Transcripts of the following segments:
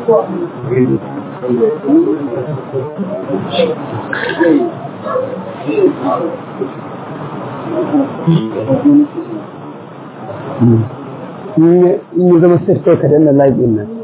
in ya zama sai kai ka danna live din nan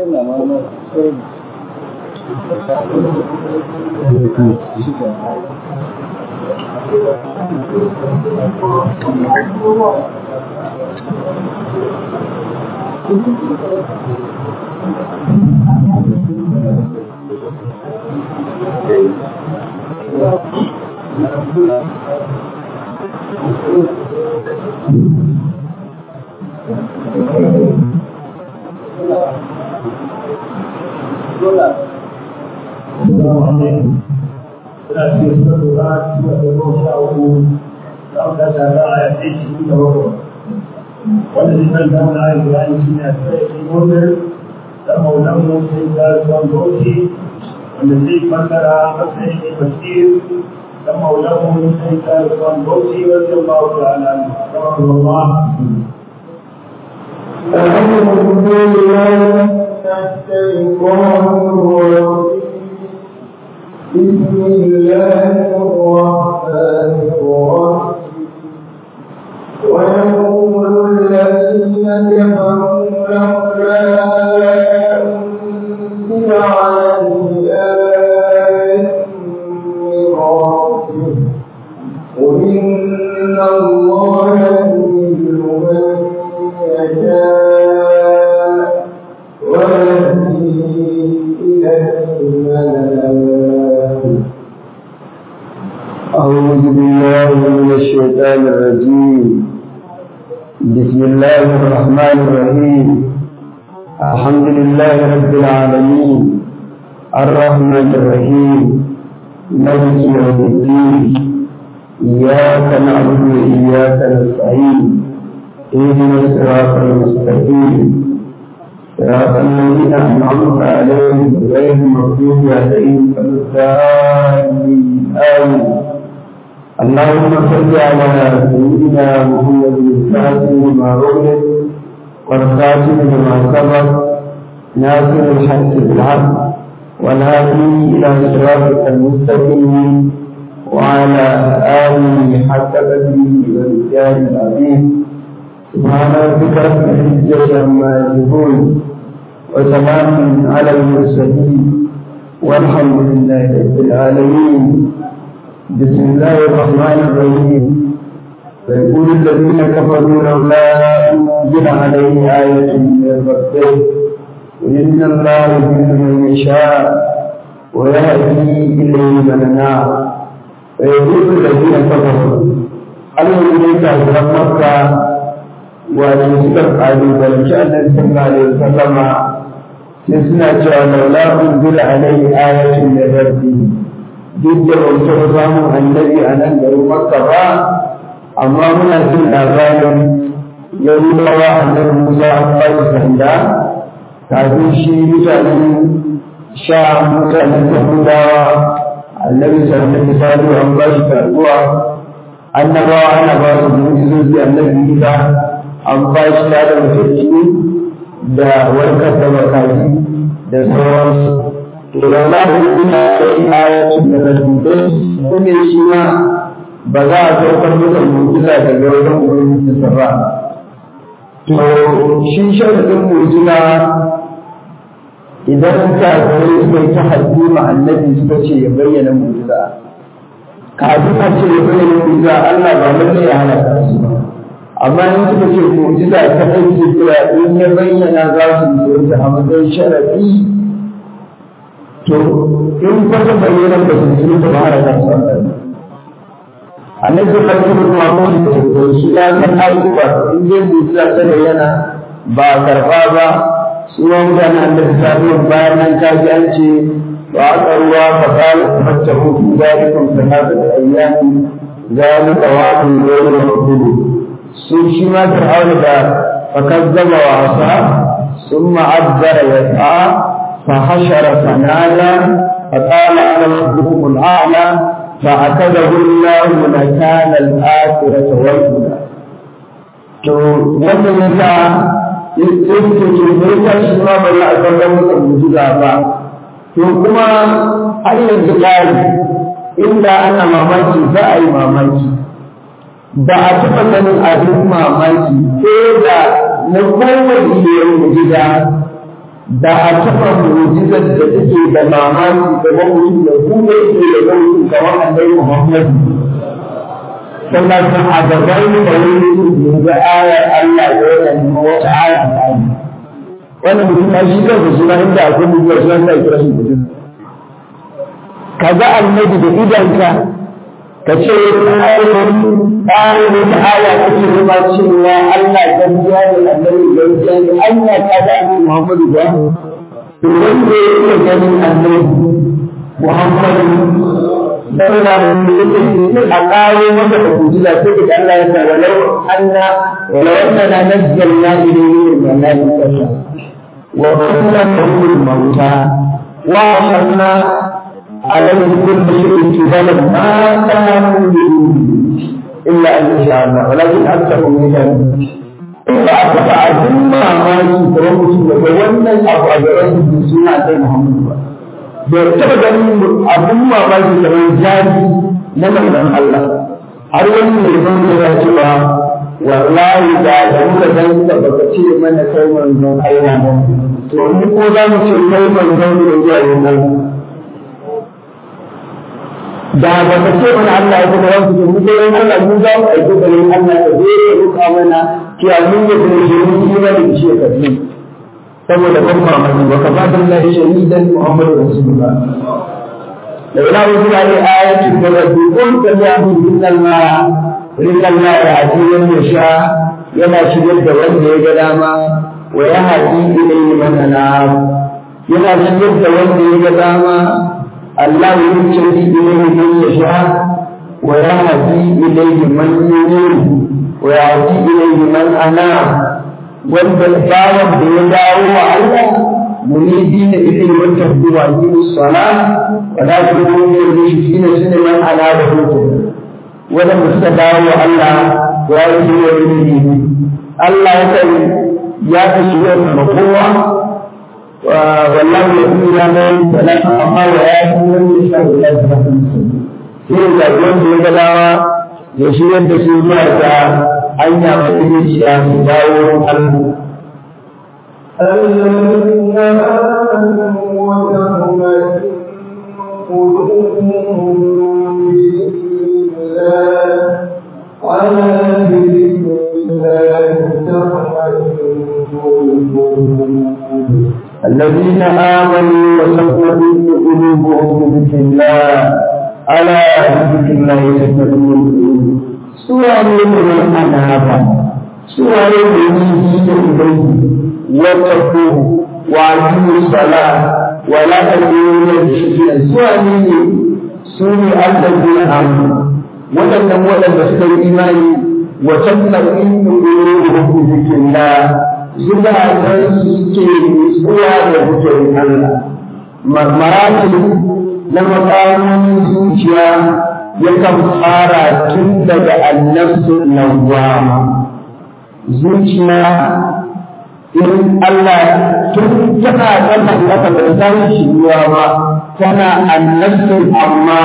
والذي كان لهم آية القرآن سنة المؤمن لما لم سيدنا الإسلام بوتي والذي فسر فسر تفسير لما لم سيدنا الإسلام بوتي رضي الله تعالى عنه رحمه الله أعوذ بالله من الشيطان الرجيم بسم الله الرحمن الرحيم ويقول الذين كفروا لولا أنزل عليه آية من ربه قل إن الله يضل من يشاء ويهدي إليه من أعوذ بالله من الشيطان الرجيم بسم الله الرحمن الرحيم الحمد لله رب العالمين الرحمن الرحيم مالك يوم الدين إياك نعبد وإياك نستعين اهدنا الصراط المستقيم صراط الذين أنعمت عليهم غير المغضوب عليهم ولا الضالين آمين اللهم صل على سيدنا محمد الفاتح لما أغلق والخاتم لما سبق ناصر الحق بالحق والهادي إلى صراطك المستقيم وعلى آله حق قدره والرجال العظيم سبحان ربك رب العزة عما يصفون وسلام على المرسلين والحمد لله رب العالمين بسم الله الرحمن الرحيم ويقول الذين كفروا لولا أنزل عليه آية من ربه وإن الله يضل من يشاء ويهدي إليه من نار ويقول الذين كفروا الذين كفروا مكة wato suka kalubalanci annabi sallallahu alaihi wasallama sai suna cewa laula unzila alaihi ayatun min rabbi duk da ban taɓa samun annabi a nan garin makka ba amma muna jin labarin yahudawa annabi musa an ba shi sanda kafin shi mutanen sha mutanen yahudawa annabi sallallahu alaihi wasallam an ba shi karɓuwa annabawa ana ba su mu'jizozi annabi isa an ba shi da mutunci da warkar da makaji da sauransu to da na ina da ayatun da rasulun kuma shi ma ba za a saukar masa mu'jiza daga wajen ubangiji sa ba to shi sharadin mu'jiza idan ka kai suka ta haddi ma annabi suka ce ya bayyana mu'jiza kafin a ce ya bayyana mu'jiza Allah ba lalle ya halaka su ba amma in suka ce mu'jiza ta aiki kira in ya bayyana za su yi a matsayin sharafi to in kwata bayyana da su sun ta ba da kansu annabi sallallahu alaihi wasallam da shi ya san ayyuka in dai mu'jiza ta bayyana ba karba ba su ma mutanen annabi sallallahu bayan nan ka ji an ce wa aka ruwa fa qala fattahu fi dhalikum thalathata ayyamin zalika wa'dun ghayru maqbul sun shi ma fir'auna da fakazzaba wa asa summa azzara yas'a fa hashara fanada fa qala ana rabbukum al'a'la fa akadahu Allah nakala al-akhirata wal ula to wannan yasa sai su ce me yasa shi ma ba za a san masa mujiza ba to kuma har yanzu ƙari inda ana mamaki za a yi mamaki ba a taɓa ganin abin mamaki ko da na kowane ilimin mujiza da a taɓa mujizar da take da mamaki kamar mutum da kuma yake da ɗauki kamar annabi Muhammad sannan sun a gaban da wani yanzu ayar Allah ya yana neman wata aya a ƙari wannan mutum na shi kansa suna inda akwai mutum suna sa kira shi mutum ka ga annabi da idanka ka ce tsarin tsarin aya kake nema cewa Allah gaskiya ne annabi gaskiya ne Allah ka ga annabi Muhammadu ba to wanda ya iya ganin annabi Muhammadu sallallahu alaihi wasallam a kawo masa da kujiza sai da Allah ya sa walau anna walau annana nazzalna ilayhi malaikata wa kunna nahul mauta wa akhadna عليه كل شيء جبلا ما كانوا إلا أن يشاء الله ولكن أكثرهم يجهلون ba a taɓa abin mamaki kamar mutum da ga wannan abu a gaban da suna sai Muhammadu ba. Bai taɓa ganin abin mamaki kamar jari na manzon Allah. Har wani mai zan ya cewa wallahi da da muka gan ka baka ce mana kai manzon Allah ba. To mu ko za mu ce kai manzon ne zuwa yanzu. da ba ka ce mana Allah ya kuma wasu ke mu dai Allah mu za mu aiki da Allah ka zo ya ruka mana cewa mun yi da shi mun yi mana da shi ka ji saboda ban mamaki wa ka fadin Allah shahidan Muhammadu Rasulullah da ila wasu da ayatin da rabbi kun ka ya bu binnal ma rizal ma ya ajiyar ya sha yana shigar da wanda ya ga dama wa ya haɗi ilayhi man anab yana shigar da wanda ya ga dama الله يجري إليه من يشاء ويهدي إليه من ينيب ويهدي إليه من أناب والبلباوة بيداو على منيبين إليه وتهدوا وأقيموا الصلاة ولا تكونوا من المشركين سنة من أناب وجهه ولم تستدعوا الله ويهدي إليه الله يقول يا تشويه المقوة والله يقول لنا فلا أما ويأتي من يشاء إلى sai da wanda ya dawa ya shigar da su zuwa ga hanya mai zuciya su dawo Allah. الذين آمنوا وتطمئن قلوبهم بذكر الله على ذكر الله تطمئن القلوب الذين آمنوا وتطمئن قلوبهم بذكر الله على ذكر الله تطمئن القلوب سورة من أنابا سورة من إليه واتقوه وأقيموا الصلاة ولا تكونوا من المشركين سورة من سورة الذين آمنوا ولم ولم يستوي إيماني وتطمئن قلوبهم بذكر الله zukatan suke nutsuwa da zikirin Allah. Maratin na makamomin zuciya yakan fara tun daga annabsu nawwama. Zuciya in Allah tun tana ƙasa ƙasa da san shi ruwa ba tana annabsu amma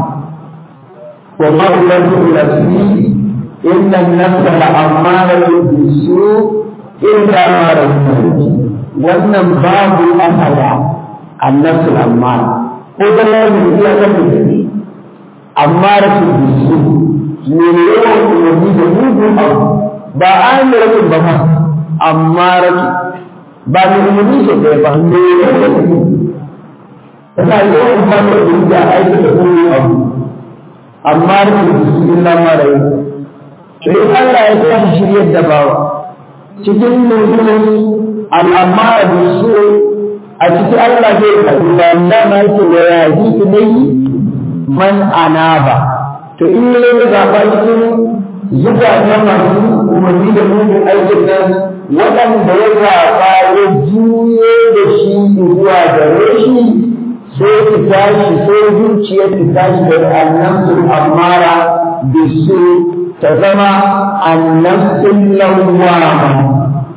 wa ma'ulatu nafsi inna an-nafsa la'ammaratu bis-su' إلا ما رزقه wannan babu asala annasu amma ko da lafi ya kan da amma rasu bisu ne ne yawan umarni da mugu abu ba an yi rasu ba ma amma rasu ba ne umarni shi da ba ne yawan umarni tana yawan umarni da ya aiki da mugu abu amma rasu bisu illa ma rasu sai Allah ya tashi shiryar da bawa cikin nufin al'amma da su a cikin Allah zai faɗi ba da ma yake da yaji ilai man anaba to in ne ya zaɓa cikin zuba ta masu umarni da mugun aikin nan waɗanda ya zaɓa ya juye da shi zuwa gare shi sai ki tashi sai zuciya ki tashi da annabtul amara bisu ta zama annabtul lawwama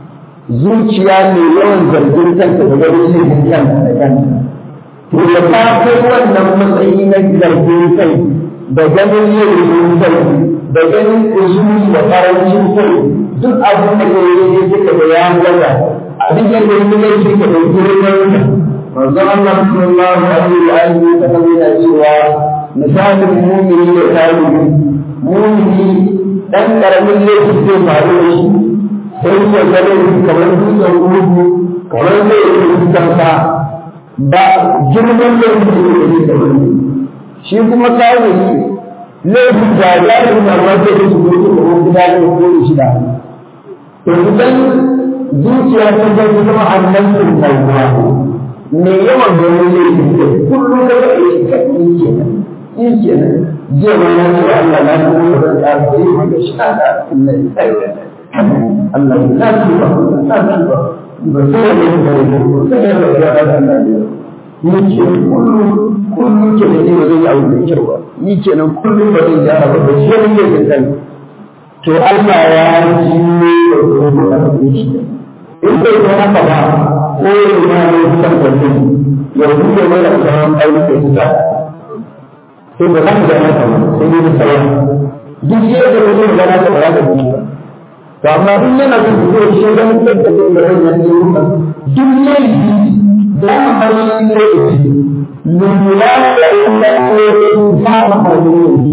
zuciya mai yawan zargin kanta da ganin laifin kanta da kanta to da ta kai wannan matsayi na zargin kai da ganin laifin kai da ganin kusuri da karancin kai duk abin da ke yi suka da ya gaza abin da ke yi laifi ka da girman manzo Allah sallallahu alaihi wa alihi wa sallam yana cewa misalin mu'mini da kafiri mu'mini dan karamin laifi zai faru da shi sai ya gane kamar dutsen rubu kamar zai yi fuskansa ba girman laifin da ke yi da wani shi kuma kafiri laifin da ya yi na wanda ya su gudu da wani gida da wani shida to idan zuciya ta zai zama annan sun tsawa me yawan ganin laifin da kullum da ya yi ka yi kenan yi kenan jiya ma na ce Allah na kuma da zan ƙara yi maka shi na da Allah ya tsaye Allah ya na tuba na tuba ba sai da yin da ya ba sai da ya ga Allah ya ni ke kullum kullum ke da ba zai yi abu da kyau ba ni kenan kullum ba zai gyara ba shi ne yake kan to Allah ya ji da kuma da shi in bai yi haka ba ko ya ma ne san da shi ya buɗe mana sauran ayyuka su ta sai ba za mu ga haka ba sai dai sauran duk yadda mutum ga na ta ba da shi ba to amma in yana son su zo shi dan da da da wannan ne duk laifi da hannun laifi lura da inda ke fara hannun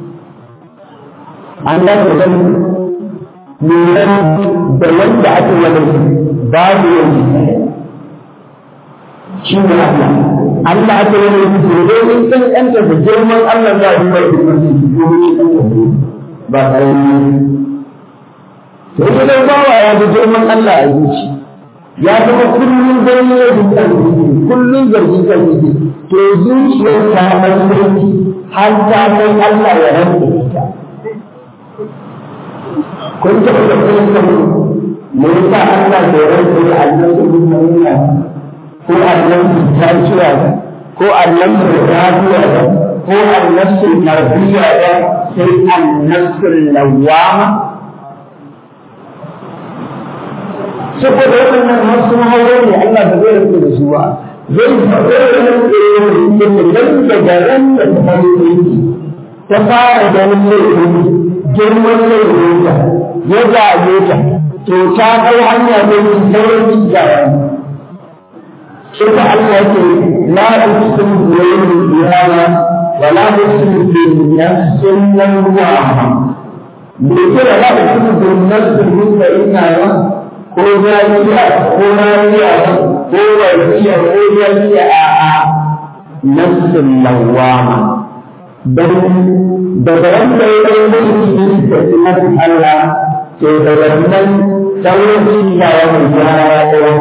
an da ku san lura da wanda ake wani babu yanzu shi ne Allah Allah ake wani yanzu domin san yanta da girman Allah za a yi mai domin ba ƙarami to idan bawa ya ga girman Allah a zuci ya zama kullum gani ya zuta kullum zargi kan yake to zuciyar ta masarki har ta kai Allah ya rantsa ita kun taɓa da kuma kan me yasa Allah bai rantsa da annabi Muhammad ko annabi Tajiya ko annabi Rabiya ko annabi Marbiya sai annabi Lawama saboda waɗannan har sun hauro ne Allah ba zai rike da su ba zai faɗo da nan daga ran da ta fara ta fara ganin laifin girman laifin ta ya zaɓe ta to ta kai hanya ne mai sauran jijawa Ita Allah ce la uqsimu bi yawmil qiyamah wa la uqsimu bi nafsin lawwamah. Bai kira la uqsimu bi nafsin mutma'innah ko zariya ko rariya ko warkiya ko zariya a a nafsin lawama dan daga wanda ya yi mulki da sunan Allah to da wannan sauran ya ya mai ya ya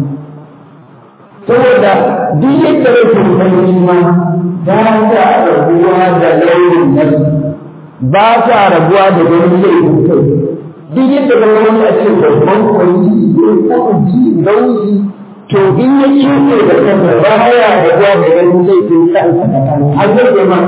saboda duk yadda ya kuma ma ba ta rabuwa da launin nafsi ba ta rabuwa da ganin laifin kai duk yadda ga wani a ce babban kwari ko uji nauyi to in ya kiwo da kansa ba haya da ruwa da ganin zai fi kansa da kansa har zai yi ma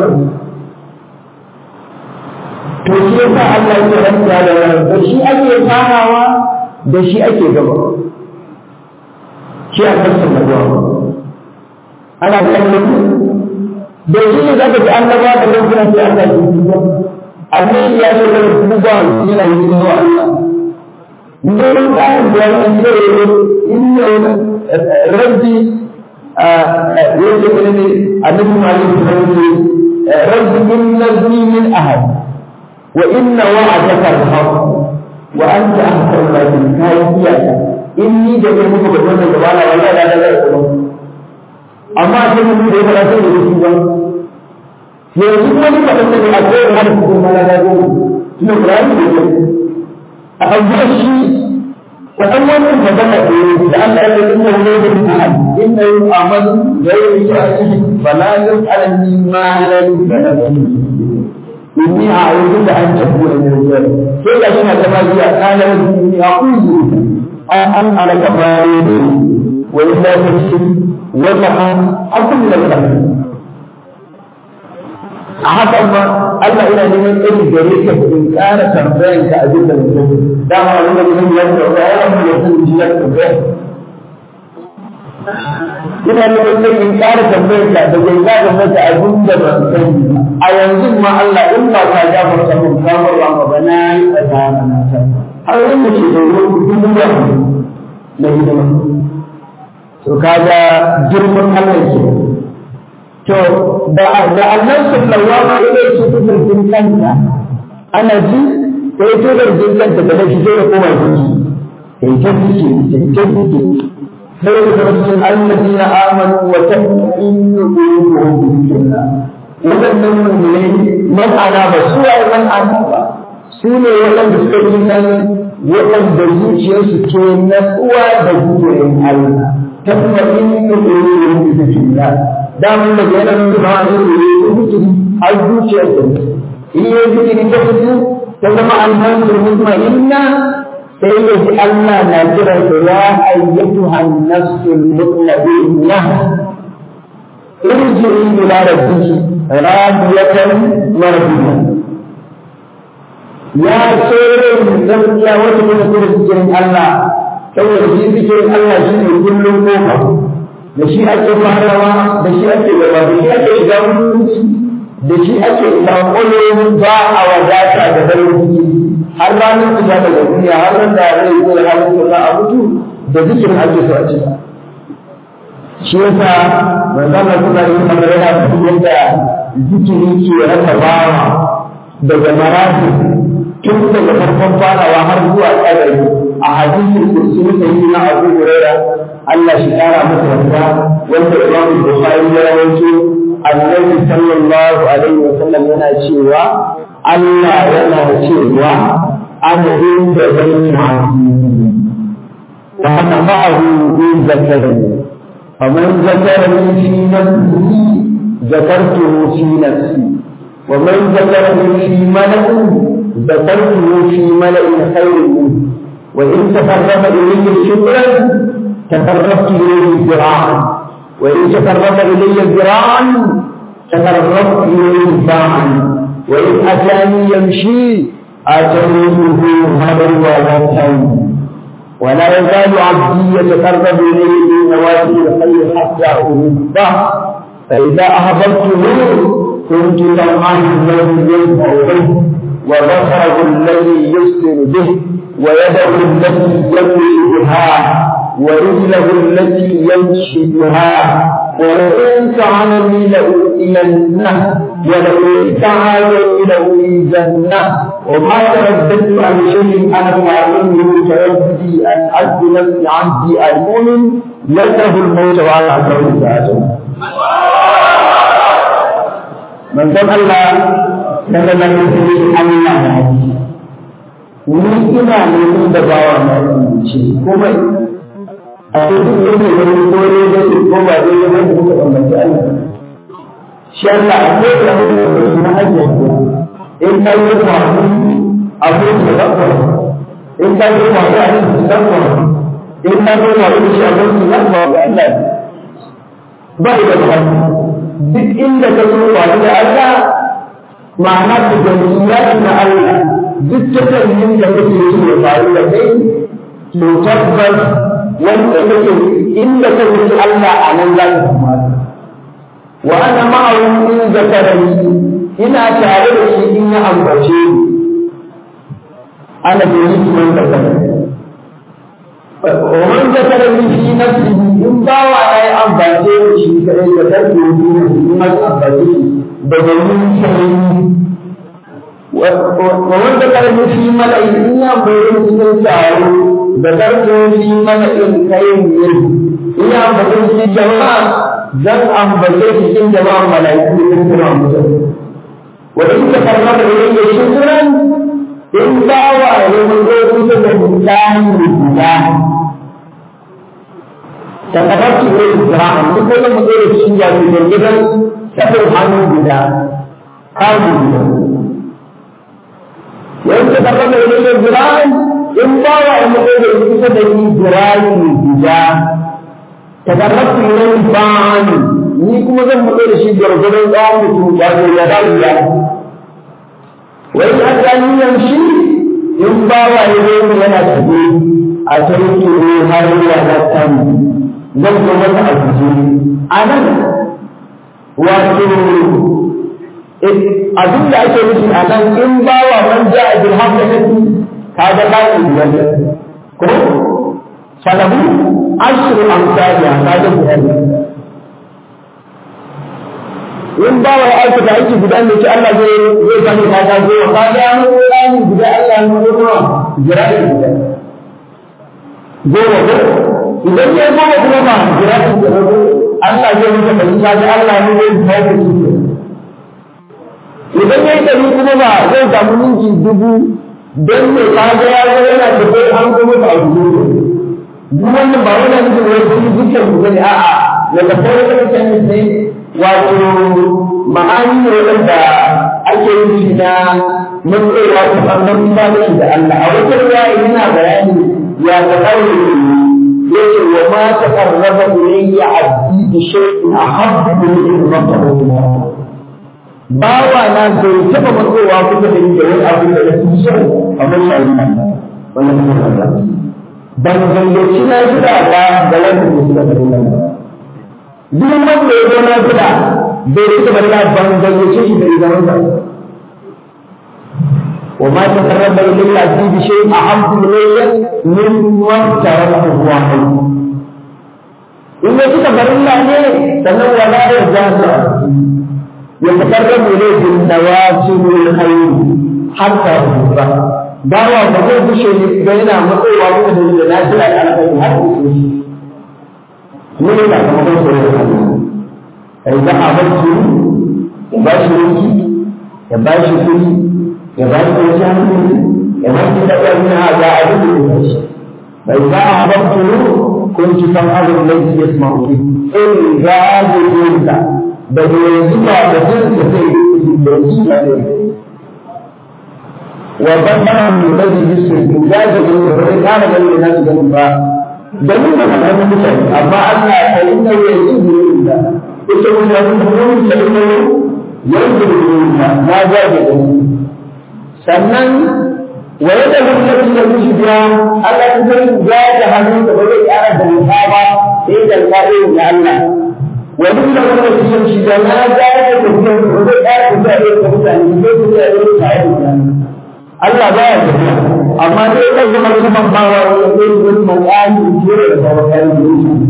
to shi yasa Allah ya rantsa da da shi ake farawa da shi ake gaba shi a kansa da ruwa ana kallon da shi ne zaka ji annaba da lokacin sai Allah ya yi annabi ya ce da duba yana yi da Allah Nurun ɗayan da ya ce inna rabbi yake ne ne annabi malik rabbi rabbi inna zni min ahad wa inna wa'adaka al-haq wa anta ahkamul hakimin kai iyaka inni da kai muku da wannan da wala wala da da da amma sai mun da ya fara sai da shi ba yanzu wani kaɗan da a kowane hada cikin mana da goma tuna kurani da ke a ɗauki shi kaɗan wannan magana da ya da Allah ya yi inna wani da ta hadi inna yi amalu da ya yi a cikin falalin alami ma halali da na gani inni a ayyukan da an tafi da ne zuwa sai ga shi na ta magiya kanar inni a kuzu an an alaka bayan wa illa ta shi wata an akun da ta a haka ma Allah ina neman tsari gare ka in ƙara tambayan ka abin da mutum dama wani da mutum ya tambaya ya mu ya san shi ya tambaya ina neman tsari in ƙara tambayan ka da zai zaga maka abin da ban sani ba a yanzu ma Allah in ba ka gafarta mun kamar ba ba na yi tsada na ta har wanda ke da ruwan dubu da na hidima to kaga girman Allah ke to da da Allah sallallahu alaihi wasallam din kanta ana ji sai to da din kanta da shi sai koma ji sai ta ji sai ta ji sai da rasul alladina amanu wa tatma'innu qulubuhum bi dhikrillah wannan ne man ana ba su ai man ana ba su ne waɗanda suka yi nan waɗanda zuciyarsu ke natsuwa da gudurin Allah tatma'innu qulubuhum bi dhikrillah damun da yana nuna a zai yi zikiri har zuciyar da in yi zikiri ta fito ta zama alhamdu mutmainna sai ya ji Allah na kiran ta ya ayyatu hannasul mutmainna irji'i ila rabbiki radiyatan mardiyatan ya tsere gaskiya wata kuma kuma zikirin Allah saboda shi zikirin Allah shi ne kullum kofa da shi ake farawa da shi ake gaba da shi ake shiga mutunci da shi ake lankolo ba a wadata da dalilin har ranar fita daga duniya har ran da rai zai halin da za a mutu da zikirin ake so a ci shi yasa manzo Allah kuma yi magana da yadda zikiri ke rasa bawa daga marati tun daga farkon farawa har zuwa kadari a hadisin kursi sai na Abu Hurairah Allah shi kara masa yarda wanda Imam Bukhari ya rawaito Annabi sallallahu alaihi wa sallam yana cewa Allah yana cewa ana inda zanni wa ana ma'ahu in zakarani faman zakarani fi nafsi zakartuhu fi nafsi wa man zakarani fi mala'in zakartuhu fi mala'in khairin minhu وإن تقرب إلي شكرا تقربت إليه ذراعا وإن تقرب إلي ذراعا تقربت إليه باعا وإن أتاني يمشي آتيته هرولة ولا يزال عبدي يتقرب إلي بنوافل الخير حتى أحبه فإذا أحببته كنت سمعه الذي يسمع به وبصره الذي يبصر به ويده التي يمشي بها ورجله التي يمشي بها ولئن سعاني لأوتينه ولئن سعاني لأوتينه وما ترددت عن شيء أنا فاعله ترددي أن عبد نفسي عبدي المؤمن يكره الموت وعلى عبده ساعته من ذن الله كما من الله ni ina neman da bawa na ce kuma a cikin yake gani ko ne da su ko ba dai ne da kuka bambanci Allah shi Allah a ko da mutum da na hajji in ka yi kwa abu da zakwa in ka yi kwa da abin da zakwa in ka yi kwa da shi abin da zakwa ga Allah ba da ba duk inda ka zo kwa da Allah ma'ana da jami'a na Allah duk tattalin da kake yi ya faru da kai to tabbas wanda kake inda ka wuce Allah a nan za ka kamata wa ana ma'ahu in zakarani ina tare da shi in ya ambace ni ana da yi man zakarani wa man zakarani fi nafsihi in bawa ya yi ambace shi kai da karfe ne in ma ambace shi da domin sai ومن ذكر في ملأ إلا بين سنساه ذكرته في ملأ خير منه إلا بين في جماعة ذن أم بين في جماعة ملائكة من وإن تقرب إلي شكرا إن دعوى لمن يوجد بالإنسان بالله تقربت إليه ذراعا لكل مدير الشيء من الجبل سبع عنه بلا هذه وإن تقرب إليه ذراعا إن باوى المقيد الكتب به ذراعي الهجاء تقربت إليه باعا ni kuma zan mutu da shi gwargwadon tsawon mutum ba zai ya dawo ya wai ya ta niyan shi in ba wa ya zo yana tafi a tarki ne har ya na tani zan zo masa a kuce a nan wato abin da ake nufi a nan in ba wa man ja a jirham da kake ka ga ba ki biyar ko falahu ashru amsalha ka ga biyar in ba wa aiki da aiki guda ne ki Allah zai zai sani ka ga zo ka ga an rani guda Allah ne ko kuma jira'i guda goma ko idan ya goma kuma ba jira'i guda Allah zai muka fahimta da Allah ne zai kawo ku idan ya yi ɗari kuma ba zai samu minti dubu don me ka ga ya zo yana tafe an kuma ba a dubu duk wannan ba wani nufin wai sun dukkan ku bane a'a da tafe wata mutane ne wato ma'ani ne wanda ake yin shi na matsayawa ta ɓangar misalin da Allah a wata ruwa yana bayani ya ta ƙaure yace wa ma taqarraba ilayya abdi bi shay'in ahabbu min rabbihi bawa na bai taba matsowa kusa da ni da wani abu da ya fi so kamar shayi wannan kuma ban gayyaci na gida ba da wanda ke suka bari nan duk wanda ya zo na gida bai rike bari na ban gayyace shi da zaman ba وما تقرب إلي عبدي بشيء أحب إلي مما افترضته عليه إن كنت فرلا عليه تنوى لا يرجع يتقرب إليه بالنوافل الخير حتى يحبه باوا بقول بشيء بين مقوى وقوة النازل على الخير حتى من لا تقول سورة إذا أردت يباشر يباشر ya ba shi wasu hankali ya ba shi da ɗan na ga abin da ya shi bai za a ba ku kun ci san abin da ya sama wuri in ga da yinka da yanzu ba da jin da zai da shi da ne wa ban ba mu da ji su in ga da yin da bai kana da yin nasu ganin ba da mun da kana mutane amma Allah ya yi da yin da ita mun da mun da mun da yanzu da na ga da sannan wa yadda lokacin da mushi biya Allah ta zai ya da hannun da ba zai ƙara da nufa ba sai da alƙa'in da Allah wa duk da kuma cikin shi da na ga da tafiya da ba zai ƙara tafiya da mutane sai su da yau ta yi mutane Allah ba ya tafiya amma dai kan zama kuma ba wa wani zai wani mawani jere da sauran kayan da yake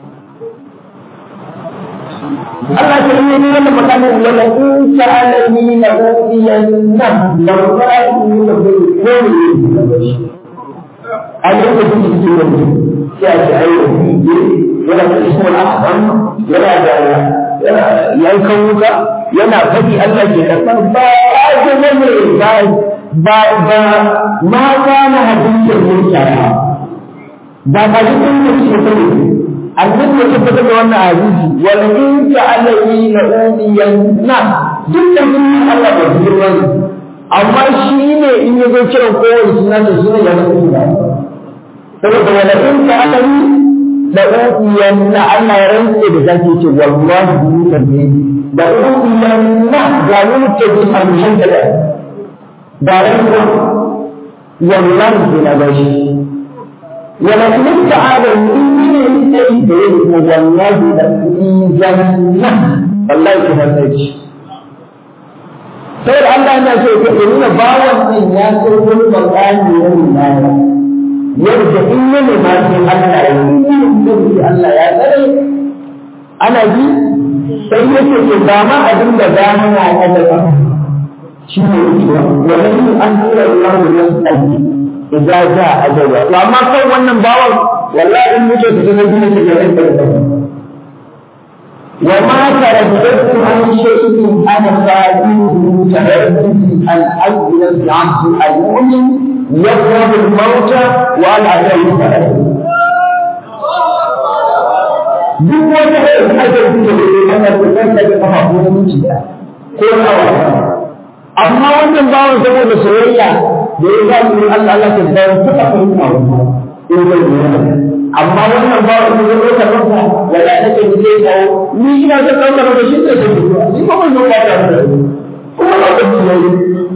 Allah ta yi nuna da makamin wala in sa'alani la udiyanna la ra'aytu la kulli a yi da kuma cikin wani sai a ce ayi yana da ismul ahsan yana da yankan wuka yana faɗi Allah ke karɓar ba a ce ne ba ba ba ma kana hadisin mutane ba ba dukkan mutum ne annabi ya tabbatar da wannan hadisi wal in ta'alani la udiyanna dukkan sunan Allah ba su girma ne amma shi ne in ya zo kiran kowane suna da sunan ya zama suna saboda wala in ta'alani la udiyanna Allah ya rantse da zaki ce wallahi ni tabbi da udiyanna ga ni mutabi a mushan da da rantsa wallahi sai na gashi ولكن تعالى من يستيقظ والله لإيجاننا والله كما سيجي sai Allah yana so ya nuna bawan nan ya so wani bakani na limana yadda in ya nema sai Allah ya yi Allah ya tsare ana ji sai yake ce ba ma abin da za mu na kada ba shi ne wannan an tura Allah da nasu idza jaa ajalwa to amma kai wannan bawan wallahi in muke ta sanar da shi ga ran da wa ma taraddatu an shay'in ana sa'idu taraddatu an ajla al-'abd al-mu'min yaqrabu al-maut wa al-'adab duk wata da ajal da ke ana da da kafa ko mutunci ko nawa amma wannan bawan saboda soyayya da ya zaɓi Allah Allah ta bayar suka fahimta wa in zai yi amma wannan ba wani zai ɗauka masa wala na ce zai kawo ni ina zan ɗauka masa shi ne sai zuwa ni ba ban zo ba ta da kuma ba ta ci yayi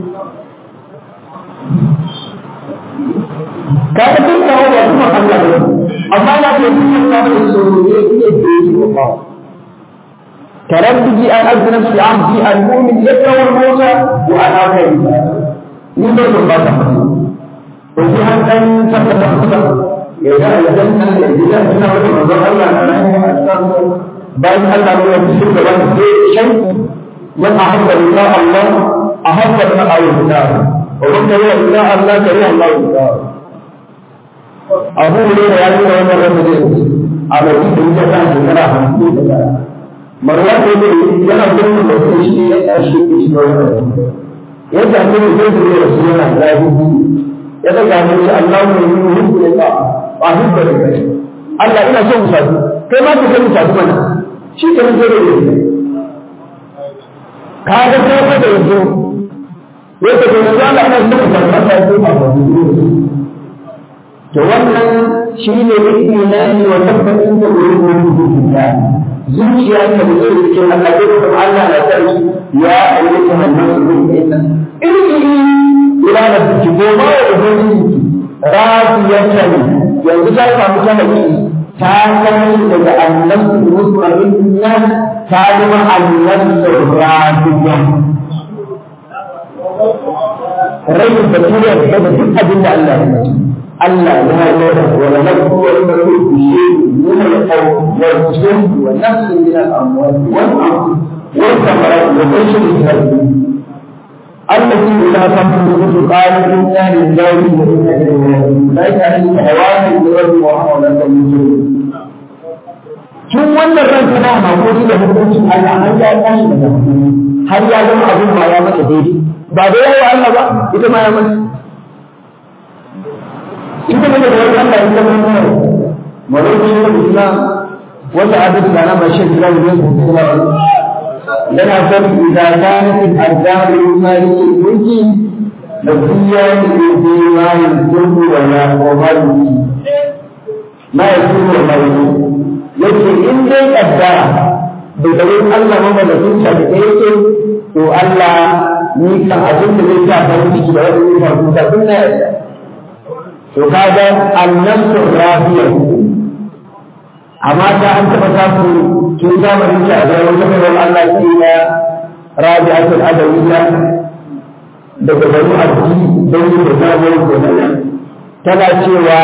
ka ga tun kawo ba kuma Allah ne amma na ce kun ka da so ne ne da yi ba ترددي أن أذن في عهدي المؤمن يكره الموت وأنا أكره من بين الله وفي أن تتفقد إذا أذنت إذا أذن رضا الله أنا بل الله من يمسك له شيء من أحب لله الله أحب لنا أو النار ومن كره لله الله كره الله النار أبو هريرة يقول عمر رضي الله على ذكر الجنة كما حمد marwa ko ne yana gurin da sai shi ya tashi shi ne yadda ne zai zo da su yana zafi ya daga ne shi Allah ne yi hukku ne ba ba hukku ne kai Allah ina son musadu kai ma ka san musadu mana shi ke nan zai da ka ga ko ka da yanzu yadda ke yanzu Allah ina son musadu ba ta yi ba to wannan shi ne imani wa tabbatin da wurin da zuciya ta da zai cikin al'adun da Allah na sarki ya ayyuka hannun su zai inna irki ila da suke goma wa ubangiji rafiyatan yanzu ta samu ta haƙi ta kai daga annabi musulmin ta zama annabi rafiyan rai da turiyar da duk abin da Allah ya mai Allah ya yarda wa nabdu wa nabdu من القول والجهد والنفس من الأموال والأرض والثمرات وبشر الكريم التي إذا تنفذ قال إنا لله وإنا إليه راجعون لا يعني حيوان بغير محاولة من tun wannan ran tana hakuri da hukuncin Allah har ya tashi daga har ya zama abin ma ya mata daidai ba da yawa Allah ba ita ma ya mata ita ne da wani Allah ya zama ولكن الإسلام وسعادة لنا بشيء كلام الناس لنا فرق إذا كانت الأرزاق المالية الملك مبنية في ما يكون ولا ومال ما يكون وما يكون yake in dai kaddara da garin Allah mamalakin sa da yake to Allah ni kan abin da zai sa farin ciki da wani zai faru da kun na yarda to kaga annasu rafiya amma ta an taɓa samu tun zamanin ta a zama wata mai Allah ke na rabi'atul adawiyya daga bani abdi don yi da zamuwar kenan tana cewa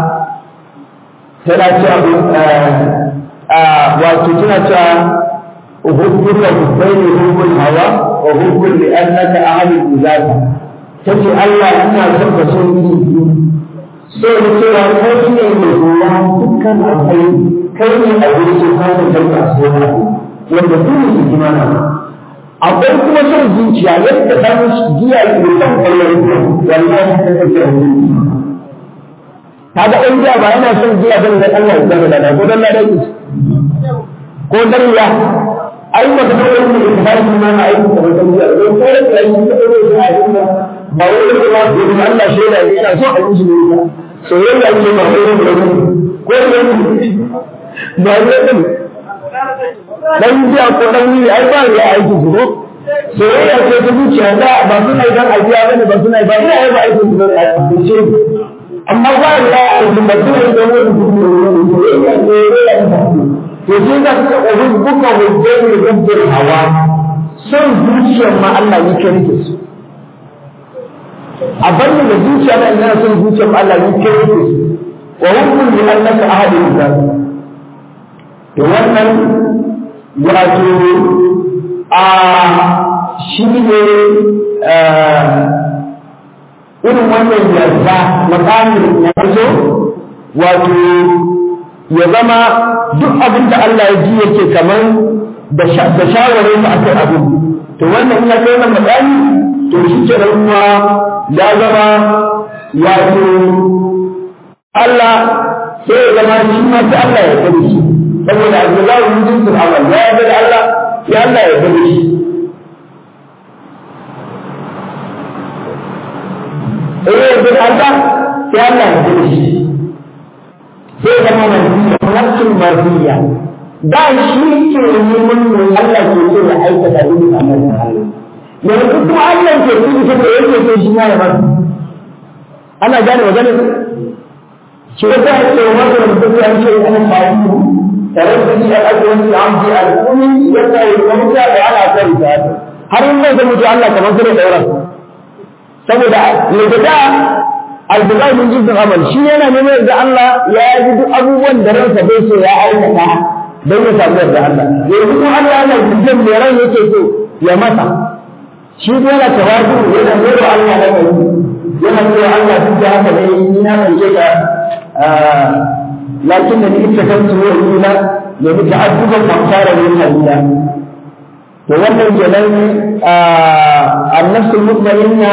tana cewa wato tana cewa uhubbuka hubbaini hubbul hawa wa hubbul li annaka ahadul izaka tace Allah ina son ka so ni so da cewa kai ne mai ruwa dukkan akwai kai ne a wurin su samun kai a sona wanda su ne su kima na akwai kuma son zuciya yadda dan giya ke son kallon ruwa wallahi ta kake a wurin kaga ɗan giya ba yana son giya don da Allah ya zama da ko dan ladan ko dan ya ai ba ka da wani da ba shi ma na aiki ko dan giya don ko da kai ka da wani aiki ba ba wai da ba da Allah shaida yana so a yi shi ne soyayya ce ba wai da wani ko da wani ba ne din dan jiya ko dan wuri ai ba ya aiki su ko soyayya ce ta zuciya da ba suna idan ajiya bane ba suna ba ina ba aiki su da ce amma ba ya aiki ba suna idan wani soyayya ce to shi da ka ubun buka hujjar rubbul hawa son zuciyar ma Allah yake rike su a banda da zuciya na ina son zuciyar Allah yake rike su wa hukun li annaka ahadun zalika to wannan wato a shi ne irin wannan yarda makamin na farko wato ya zama duk abin da Allah ya ji yake kamar da shawarar a kan abin to wannan ina kai wannan makami to shi ke kuma ya zama wato Allah sai ya zama shi ma sai Allah ya kare shi saboda Abdullahi bin Jinsul Awal ya yarda da Allah ya Allah ya kare shi sai ya yarda da Allah sai Allah ya kare shi sai ya zama ta'atin marziya da shi ke neman mai Allah ke so ya aikata duk amarin Allah yanzu kuma Allah ke so ita da yake so shi ma ya masa ana gane magana shi ya sa ce wa da mutum ya ce ana fa'idu tare da shi a ajiyar shi an ji al'ummi ya sa ya kwanta da ana son ta har in zai mutu Allah kamar su da sauran saboda yadda albugai min jinsin amal shi yana neman da Allah ya yi duk abubuwan da ransa bai so ya aikata don ya samu yarda Allah yanzu kuma Allah yana jinsin da ran yake so ya masa shi kuma yana tawadu yana nuna Allah da kai yana cewa Allah duk da haka ne ni na ɗauke ka lakin da ni ita kan su wa ila ya mutu adduban kamfara ne halila to wannan kenan annafsul mutmainna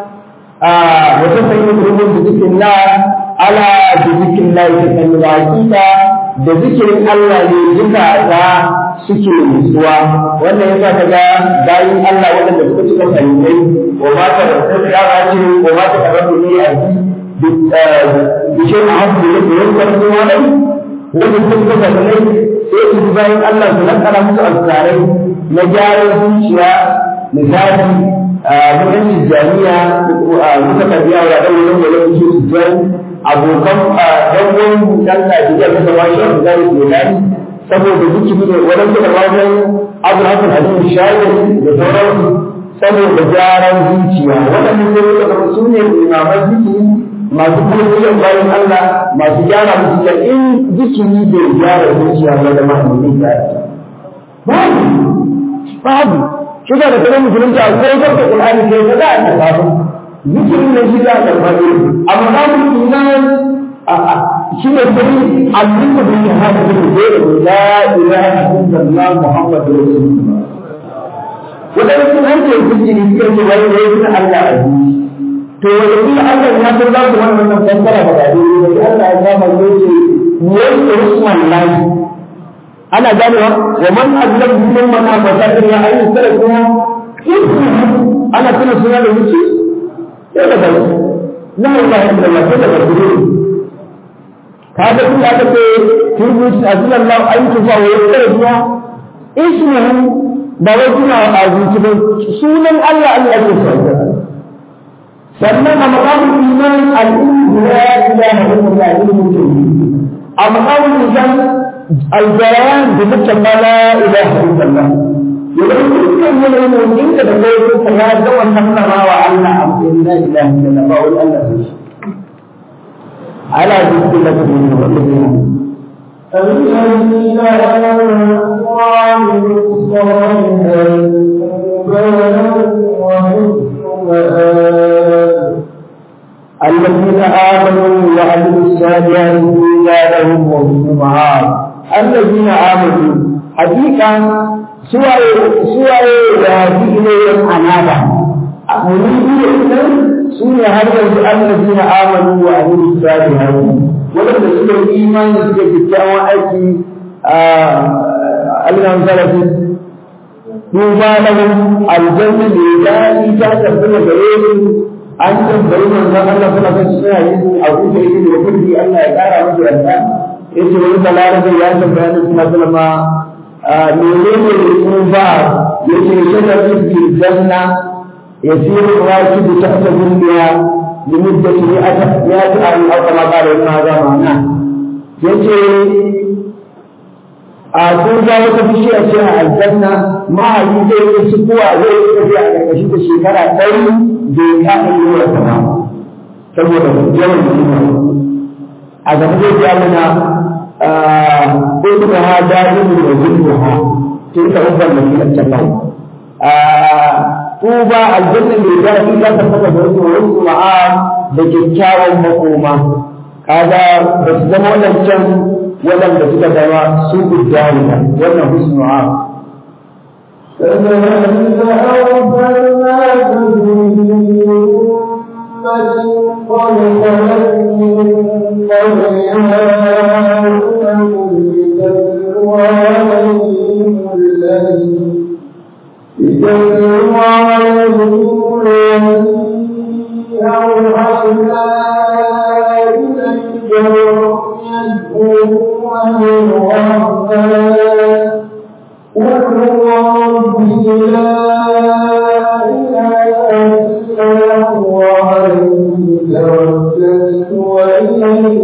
وتفهم الأمور بذكر الله على بذكر الله تكلم العقيدة بذكر الله لجزا ذا suke nutsuwa wannan yasa ka ga bayin Allah waɗanda suka cika fahimtai wa ma ta da sai ya ba ce wa ma ta da ne a ji bishe a hafu da ke yankan zuwa nan wanda sun cika fahimtai sai su bayin Allah su nakara musu alkarai na gyaran zuciya misali mutan tijjaniya muka tafiya wa ɗan wani wani wani su tijjani abokan ɗan wani ɗan Najeriya suka washe a zai ke dani saboda zikiri ne wani suka wajen abu hakan hadin shayari da sauransu saboda gyaran zuciya waɗannan sai suka zama su ne imaman zikiri masu kuma bayan Allah masu gyara zuciya in zikiri bai gyara zuciya ba da mahaifin gyara babu babu shi da kuma musulunci a ko da Qur'ani ke da za a karba zikirin ne shi da karba ne amma babu iman shi ne sai addini da ya hada da la ilaha illallah muhammadur rasulullah wadanda sun hanke zikiri suka ce wai wai sun Allah a to wanda kuma Allah ya san za ku wannan nan fassara ba da dai Allah ya kama yace yayi rusman lahi ana ganewa wa man azlam min man afata illa an yusara kuma ana tuna suna da wuce sai da bai la ilaha illallah sai da bai ka ga kuma aka ce turbu azlallah an tufa wa yusara kuma ismuhu ba wai kuna a zuci ba sunan Allah Allah ke sauka sannan a maqamul iman al-ilmu la ilaha illallah ilmu a maqamul iman الجيران بمثل لا اله الا الله يقول كل من يؤمن انت تقول فلا دوا النصر وعلى عبد لا اله الا الله فاقول الله على ذكر الله الذين آمنوا وعملوا الصالحات الذين آمنوا وعملوا الصالحات زادهم وهم معاد الذين آمنوا حقيقة سواء سواء يهدي إليهم أنابا مريدين سنة هذا الذين آمنوا وعملوا الصالحات ولم يسلوا الإيمان يسلوا التعوى أيدي ألنا مثلا طوبى لهم الجنة لله تحت غيرهم an tambayi manzon Allah suna kan suna yin abu da yake da kudi Allah ya kara masa yarda yace wani balarabe ya tambaya ni suna sallama menene tsufa yace shajaratul fil janna yasiru rakibu tahta dunniya لمدة مئة مئة عام أو كما قال ابن هذا معناه yace a kun ga wata bishiya ce a aljanna mahayi zai yi sukuwa zai yi tafiya a ƙarƙashin da shekara ɗari bai kaɗa yi wa sama saboda yawan jima a gaba zai ja mana ƙulƙuka ha daɗin da zuwa ha tun ka ubban da ke can nan tuba aljanna mai daɗi za ta fata da wasu wasu ma'a da kyakkyawan makoma kaga ba su zama waɗancan waɗanda suka zama su gudanuka wannan husnu'a كذلك أرسلناك في أمة قد خلت من قبلها أمم لتتلو عليهم الذي لتتلو عليهم الذي أوحينا إليك يدعون من الرحمن قل هو ربي لا إله إلا هو عليه توكلت وإليه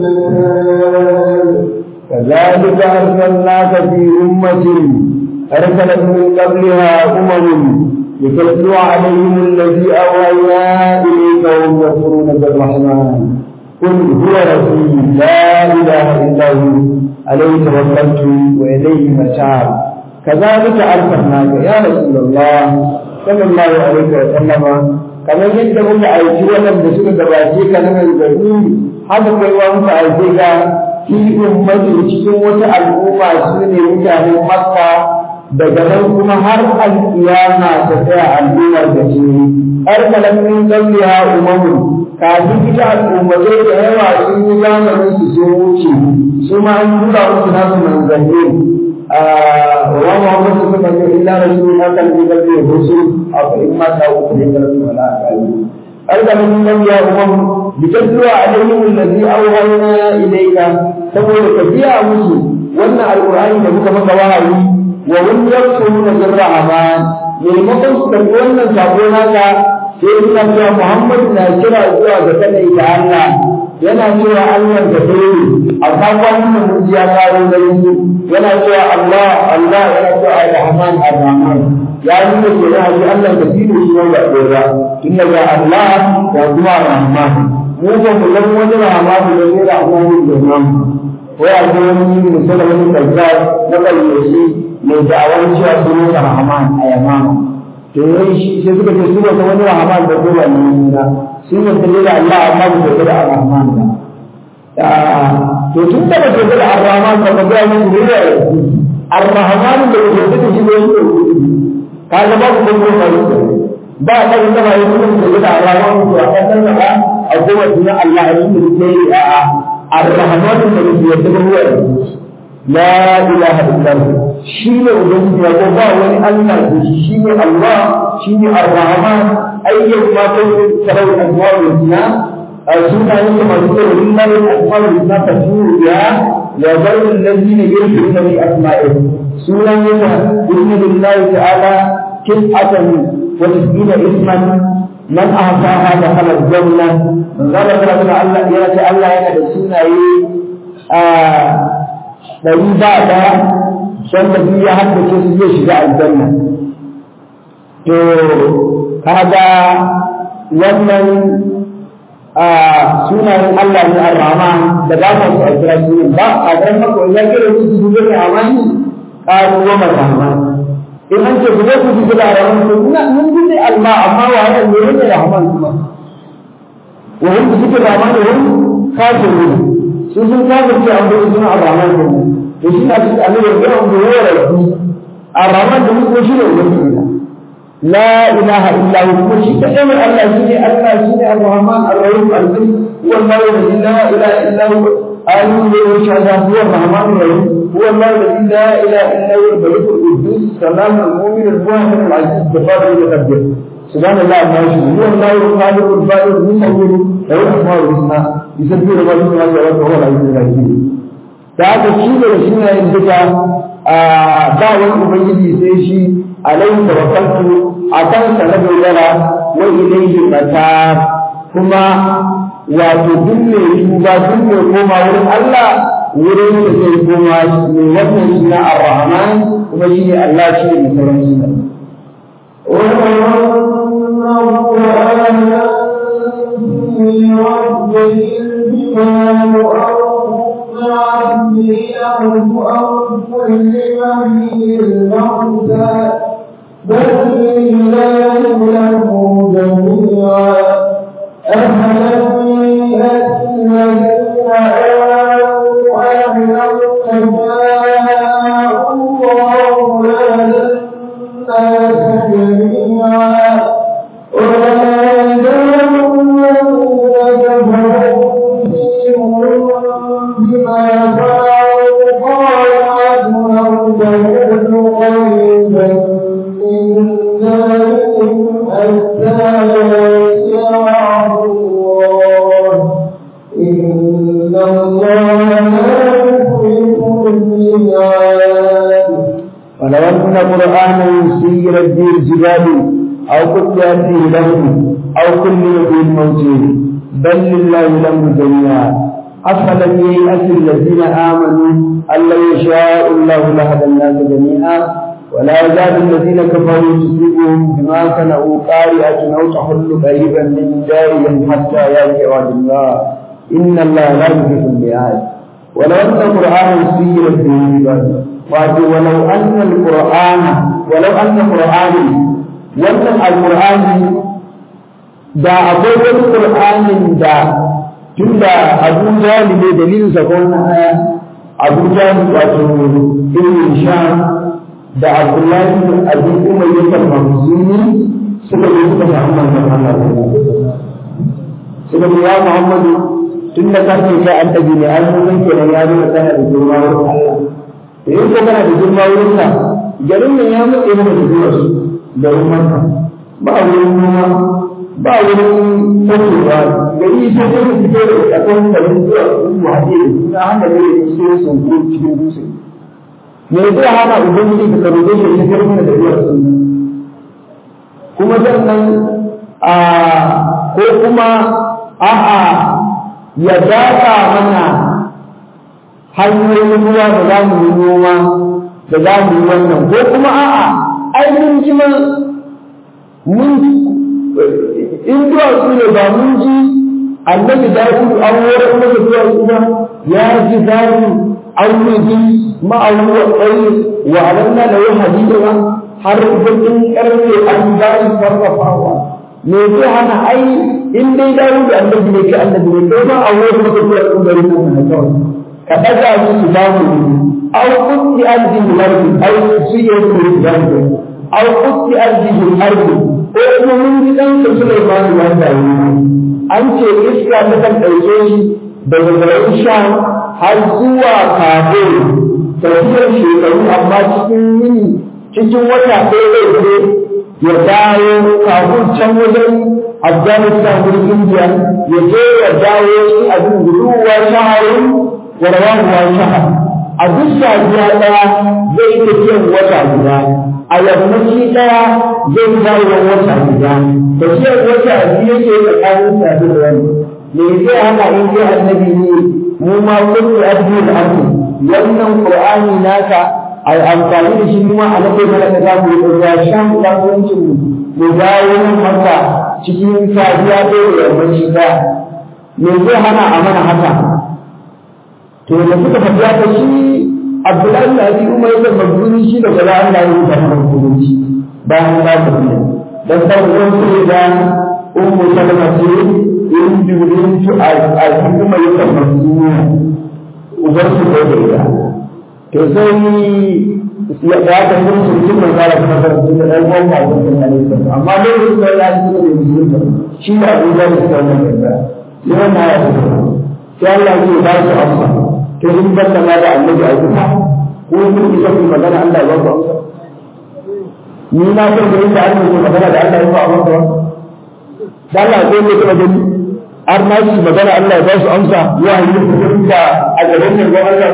المتاب كذلك أرسلناك في أمة أرسلت من قبلها أمم لتتلو عليهم الذي أوحينا إليك وهم يكفرون بالرحمن قل هو ربي لا إله إلا هو عليه توكلت وإليه متاب كذلك أرسلناك يا رسول الله صلى الله عليه وسلم kamar yadda muka aiki waɗanda suka gabace ka na gargaɗi haka kai wa muka aike ka fi ummati cikin wata al'umma su ne mutanen makka daga nan kuma har alƙiyama ta tsaya al'ummar da ce har kalamin zambiya umamu kafin ita al'ummatai da yawa sun yi zamanin su sun wuce su ma an tura musu nasu manzanni wa Muhammad sallallahu alaihi wasallam illa rasulun akan bi qalbi rusul aw in ma ta'u bi qalbi wala aqali alƙalamin zambiya umamu litatlu alaihim alladhi awhayna ilayka saboda ka biya musu wannan alqur'ani da muka maka wahayi wa hum yakfuruna bir rahman maimakon su karɓi wannan sako naka sai suna cewa Muhammad na kira zuwa ga kadai da Allah yana cewa Allah da dole amma kwanan nan mun ya karo da su yana cewa Allah Allah yana cewa Ar-Rahman Ar-Rahman ya nuna kenan a Allah da dole shi ba dora inna ga Allah wa kuma Rahman mu ba mu san wani Rahman da ne Rahman da nan ko ya ga wani musulmi kazzab na bayyashi mai da'awar cewa sunan Rahman a yamama to yayi shi sai suka ce su ba wani rahman da ko wani suna sun yi da Allah amma ba su da rahman ba to tun da ba su da rahman ba ga mu ne da ar-rahman da ke da shi ne ka ga ba ku ko ba ba da inda ba yi sun da rahman to a kan da a kuma tuna Allah ya yi ne a ar-rahman da ke da ruwa لا إله إلا هو شيء وجود يقول ولي الله شيء الله شيء الرحمن أي ما تقول ترى الأسماء الحسنى سنة كما تقول لله الأسماء الحسنى تسير بها وذل الذين يلحدون في أسمائه سنة بإذن الله تعالى تسعة وتسعين اسما من أعطاها دخل الجنة من قال الله يأتي الله يأتي السنة ɗari ba ɗaya wanda biyu ya haddace su zai shiga aljanna to kaga wannan sunayen Allah ne ar-Rahman da ba mu a kira sunan ba a garin maka ya kira su su zuwa amani qalu wa rahman in an ce guje ku ji da rahman to ina mun ji dai Allah amma wa hada ne ne rahman kuma wa hum bi zikri rahman wa hum kafirun su sun kafirce an bai suna ar-Rahman ne to shi na cikin annabi ya ga wanda ya rabu ar-Rahman da mutum shi ne wanda لا إله إلا هو كل شيء كأمر الله شيء الله شيء الرحمن الرحيم الكريم هو الله الذي لا إله إلا هو آمين به وشهد هو الرحمن الرحيم هو الله الذي لا إله إلا هو الملك القدوس السلام المؤمن المؤمن العزيز الجبار المتكبر سبحان الله ما يشهد هو الله الخالق البارئ المصور له الأسماء الحسنى يسبح له ما في السماوات وهو العزيز الحكيم da haka shi da shi ne duka ba wani ubangiji sai shi alaihi tawakkaltu akan sa na dogara wa ilayhi mata kuma wato duk mai tuba duk mai koma wurin Allah wurin da zai koma ne wannan shi na ar-rahman kuma shi ne Allah shi ne sauran suna بل لله له جميعا أفلم يأت الذين آمنوا أن لو شاء الله لهدى الناس جميعا وما يزالون كفروا بما فعلوا قال لو تكون قريبا إن ولو أن قرآنا سيرت به الجبال أو قطعت به الأرض أو كلم به الموت بل لله الأمر جميعا أفلم ييأس الذين آمنوا أن لو يشاء الله لهدى الناس جميعا ولا يزال الذين كفروا تصيبهم بما صنعوا قارئة أو تحل قريبا من دارهم حتى يأتي وعد الله إن الله لا يخلف الميعاد ولو أن القرآن سيرت به الجبال ولو أن القرآن ولو أن القرآن wannan alƙur'ani da akwai wani ƙur'anin da tun da abu jali ne dalilin sa ko na aya abu jali wato ibn sham da abdullahi bin abi umar ya karɓa musulmi suka yi suka samu manzon Allah suka ce ya Muhammadu tun da kan kai annabi ne an mun kenan ya zo kana da girma wurin Allah da yin ko kana da girma wurin sa garin nan ya mutse mana da zuwa su da umarka ba wurin noma ba wurin tasowa gari sai dai fito da tsakon garin zuwa su haɗe da suna hana da yin sai sun ko cikin dutse me zai hana ubangiji ka karo shi ta karfi da zuwa su kuma sannan a ko kuma a'a ya dafa mana hanyoyin ruwa da za mu yi noma da za mu yi wannan ko kuma a'a ai mun ji ma mun in duwatsu ne ba mun ji annabi dawudu an horar masa duwatsu ba ya ji zafi an yi ma'auwa tsaye wa alanna da yau hadida ba har bakin karfe an ba shi sarrafawa me zai hana ai in dai dawudu annabi ne ke annabi ne kai ma a horar masa duwatsu da rikon na kawai ka ɗaga musu bamu أو قد أرض الأرض أو سيئة الأرض أو قد أرض الأرض ko mun ji dan Sulaiman ya tayi an ce iska ta kan dauke shi daga garin Sham har zuwa Kabul tafiyar shekaru amma cikin yini cikin wata ɗaya zai je ya dawo Kabul can wajen Afghanistan wurin India ya je ya dawo shi abin guduwa shaharun wa rawahu shahar a duk safiya ɗaya zai yi tafiyar wata guda a yammaci ɗaya zai dawo wata guda tafiyar wata biyu yake tsakanin safi da wani me zai hana in kai annabi ne mu ma kullu abdu da abdu wannan qur'ani naka ai amfani da shi kuma a nake mana da zamu yi ruwa shan kasuwancin mu mu dawo nan maka cikin safiya ɗaya da yammaci ɗaya me zai hana a mana haka to da suka faɗi haka shi Abdullahi da Abi Umar da Mabruri shi da gaba Allah ya rubuta masa hukunci bayan ba ta ne dan dan uwan su da Ummu Salama ce in Jibril tu al-hukuma ya tabbatu ubar su da ita to sai ya ga ta mun su cikin manzara kuma da su da dan uwan ba su da ne amma lokacin da ya yi da musulunta shi da Abu Bakar da wannan da yana ya sai Allah ya ba su amsa to in banda ma da annabi a kuma ko kun isa ku magana Allah ya ba ku amsa ni na san da inda Allah ya magana da Allah ya ba amsa da Allah ko ne kuma gani har ma shi magana Allah ya ba su amsa ya yi ku da a gaban nan ga Allah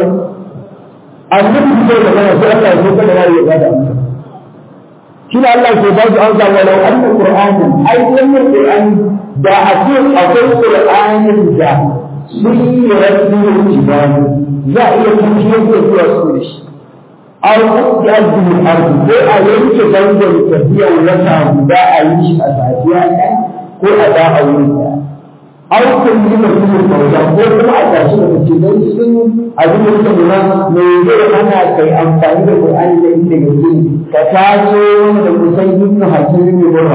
annabi ko magana sai Allah ya so kada ya ba da amsa shi da Allah ke ba su amsa walau anna qur'anan ai wannan qur'ani da a ce akwai qur'anin da sun yi rabbin jibani za a iya kuma da zuwa su da shi an kuɗi arzikin arzi ko a yanke zangon tafiyar wata guda a yi shi a safiya ɗaya ko a da a wuri ɗaya an kun yi mutum kauta ko kuma a tashi da mutum don sun abin da suka nuna mai zai hana kai amfani da Qur'ani da inda gaske ka taso wani da kusan ibnu hakim ne gaba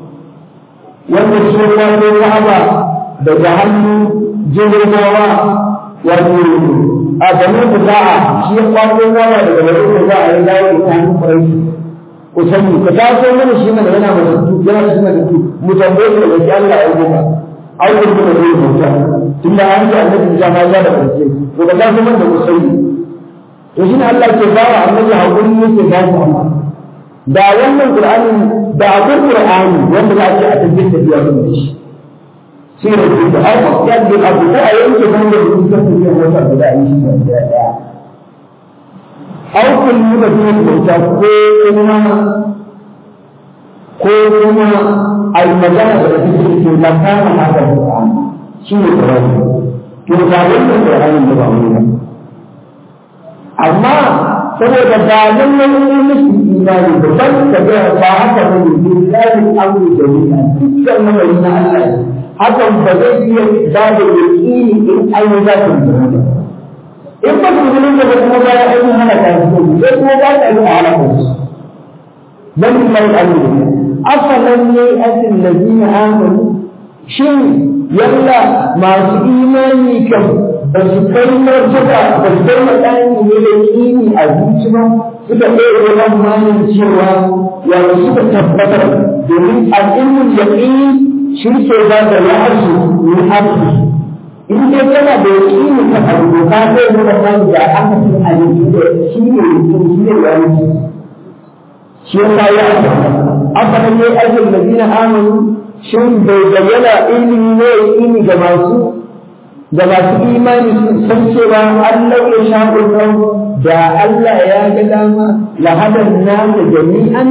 wanda shi ya kwato Ka'aba daga hannu jirgawa wato a banu kusa'a shi ya kwato gawa daga banu kusa'a ya dawo da kayan kurai ku sani ka taso mana shi mana yana matattu yana shi matattu mu tambaye shi daga Allah ya goma ai kun kuma zai bauta tunda an ce annabi ya ma ya da karshe to ka taso mana da musayi to shi ne Allah ke bawa annabi hakuri yake ba shi amma da wannan qur'ani da akwai qur'ani wanda za a ce a tabbata da biya da shi shi ne su da ai ko ya da abu da yanke ban da su ta tafiya wata guda a yi shi da daya au kun yi da su da ta ko kuma ko kuma ai magana da take ce la kana haka Qur'an shi ne Qur'an to ba wannan Qur'an da ba mu amma saboda ba lallai ne musu imani ba ban ka ga ba haka ba ne billahi amru jami'a dukkan lamari na Allah hakan ba zai iya ba da yaqini in an yi za ta yi in ba su gudun da kuma ba ya aiki hana ta su sai kuma ba ta yi a halakar su dan mai amru afalan ne asin ladina amanu shin yalla masu imani kan ba su kai martaba ba su kai matsayin ne da kini a zuci ba suka ɗaya wannan manin cewa yanzu suka tabbatar domin al'ilmin yaƙini shi ke ba da la'arsu min haƙi in dai kana da yaƙini ka abu doka zai nuna kan da aka fi a yanzu da shi ne yaƙini shi ne yanzu shi ya sa ya aka aka ne ajin da zina amanu shin bai bayyana ilimi ne yaƙini ga masu da masu imani sun san cewa Allah ya sha ƙulƙar da Allah ya ga dama lahadar namu jami'an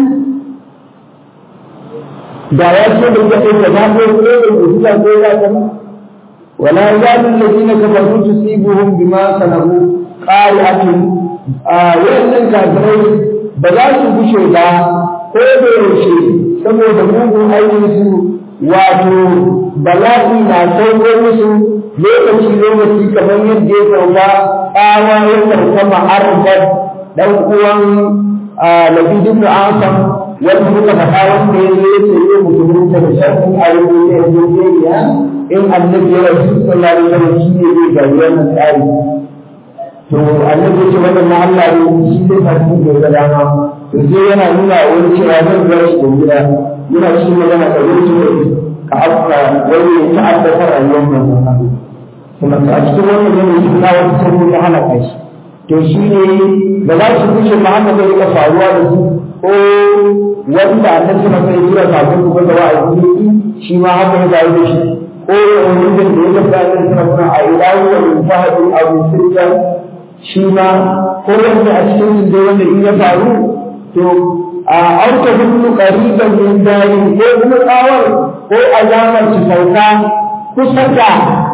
da ya ce da ya ɗauka ba ko ko da mutuwa ko ya kama wala yalu alladhina kafaru tusibuhum bima sanahu qari'atun a wannan kafirai ba za su gushe ba ko da yaushe saboda mugun aikin su wato bala'i na sauko musu lokaci lokaci kamar yadda ya sauka tsawa ya sauka ma'arfar dan uwan labidu ibn asam wanda muka faɗa wanda ya zo ya ce yau mutumin da shafin ayyuka ne ya zo ya in annabi ya rasu sallallahu alaihi wasallam shi ne zai gari wannan tsari to annabi ya ce wannan na Allah ne shi zai fasu da ga dama to sai yana nuna wani cewa zan ga shi da gida yana shi magana da wani ka afka wani ya ta'addata rayuwar manzon kuma a cikin wannan yanayi na wata sauri ta halaka shi to shi ne ba za su kushe ba haka zai rika faruwa da su ko wanda annabi sama sai jira kafin su da wa'azi ne shi ma haka ya faru da shi ko wani da ya tafi annabi sama kuma a ilahi wa min fahadin abu sirjan shi ma ko wanda a cikin da wanda in ya faru to a auka hudu qariban min dari ko kuma tsawar ko alamar su sauka kusa da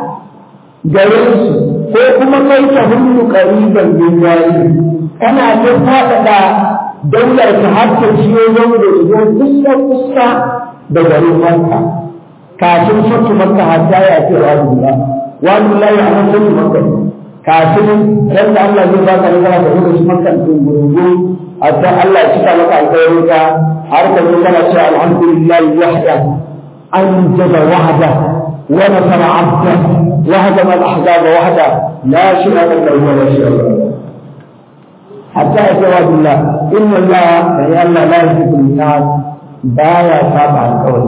garinsu ko kuma kai ta hundu ƙariban min yayi kana ta faɗaɗa daular ta har ta ciyo zama da zo kusa kusa da garin Makka kafin fatu Makka hatta ya ce wa Allah wa Allah ya an fatu Makka kafin ran da Allah zai baka nasara ka zo shi Makka din gurgu hatta Allah ya cika maka alƙawarin ka har ka zo kana cewa alhamdulillah wahda anjaba wahda ونصر عبده وهدم الاحزاب وحده لا شرك له ولا شريك له حتى جواب الله ان الله يا الله لا يحب الناس بايا تابع القول